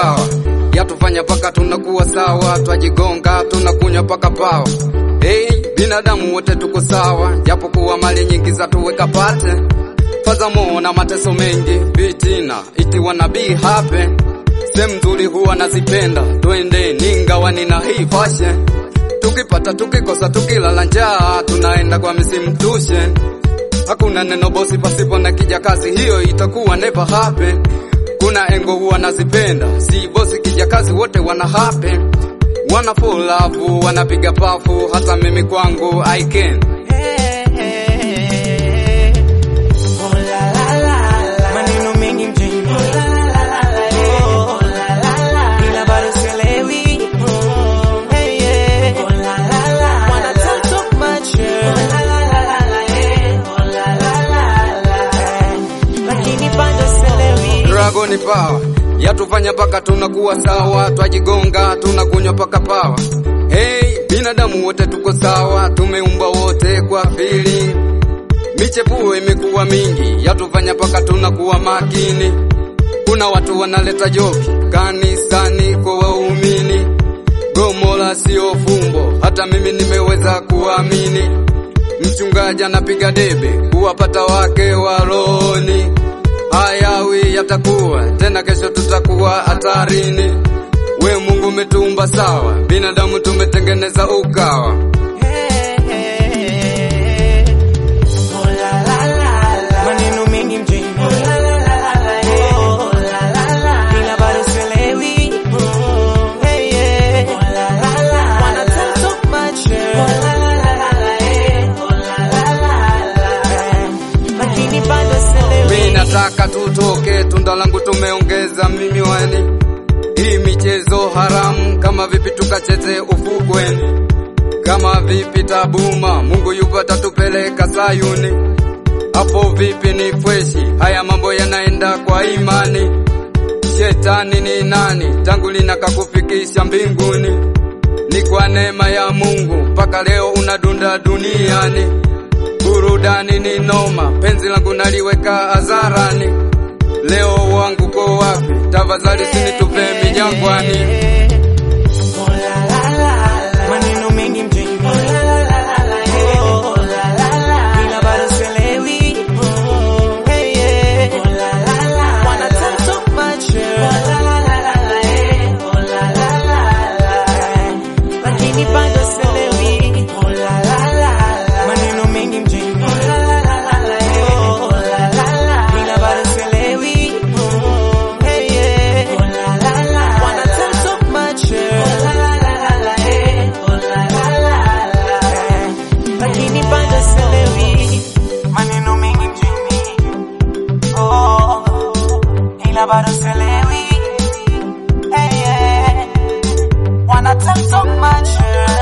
pawa yatufanya paka tunakuwa sawa, twajigonga tunakunywa paka pawa. Hey, binadamu wote tuko sawa, japokuwa mali nyingi za tuweka pate fadhamo na mateso mengi, vitina itiwa na be happy. Sehemu nzuri huwa nazipenda, twende ningawa nina hii fashion. Tukipata tukikosa, tukilala njaa, tunaenda kwa misimu tushe. Hakuna neno bosi pasipo na kijakazi, hiyo itakuwa never happen. Kuna engo huwa nazipenda, si bosi kijakazi, wote wana happen. Wana full love, wanapiga pafu, hata mimi kwangu I can. Maneno mengi mjini Oh, ila bado sielewi Hey, yeah. Wanna talk so much, yeah. Lakini bado sielewi Dragon Power yatufanya paka tunakuwa sawa, twajigonga tunakunywa paka pawa. Hey, binadamu wote tuko sawa, tumeumbwa wote kwa feeling. Michepuo imekuwa mingi, yatufanya paka tunakuwa makini. Kuna watu wanaleta joki kanisani kwa waumini, gomola sio fumbo, hata mimi nimeweza kuamini. Mchungaji anapiga debe kuwapata wake waloni hayawi yatakuwa tena, kesho tutakuwa hatarini. We Mungu umetumba sawa, binadamu tumetengeneza ukawa. Maneno mengi mjini Oh, ila bado sielewi Hey, yeah. Wanna talk so much, yeah. Lakini bado Mi sielewi nataka tutoke, tunda langu tumeongeza mimi wani. Hii michezo haramu, kama vipi tukacheze ufukweni, kama vipi tabuma, Mungu yupo atatupeleka Sayuni. Hapo vipi ni freshi, haya mambo yanaenda kwa imani. Shetani ni nani? Tangu lina kakufikisha mbinguni? Ni kwa neema ya Mungu mpaka leo unadunda duniani. Burudani ni noma, penzi langu naliweka hadharani. Leo wangu ko wapi? Tafadhali sinitupe mijangwani. Maneno mengi mjini Oh, ila bado sielewi Hey, yeah. Wanna talk so much, yeah. Lakini bado sielewi Maneno mengi mjini Oh, ila bado sielewi Hey, yeah. Wanna talk so much, yeah. Lakini bado sielewi maneno mengi mjini oh, ila bado sielewi hey, yeah. Wanna talk so much yeah.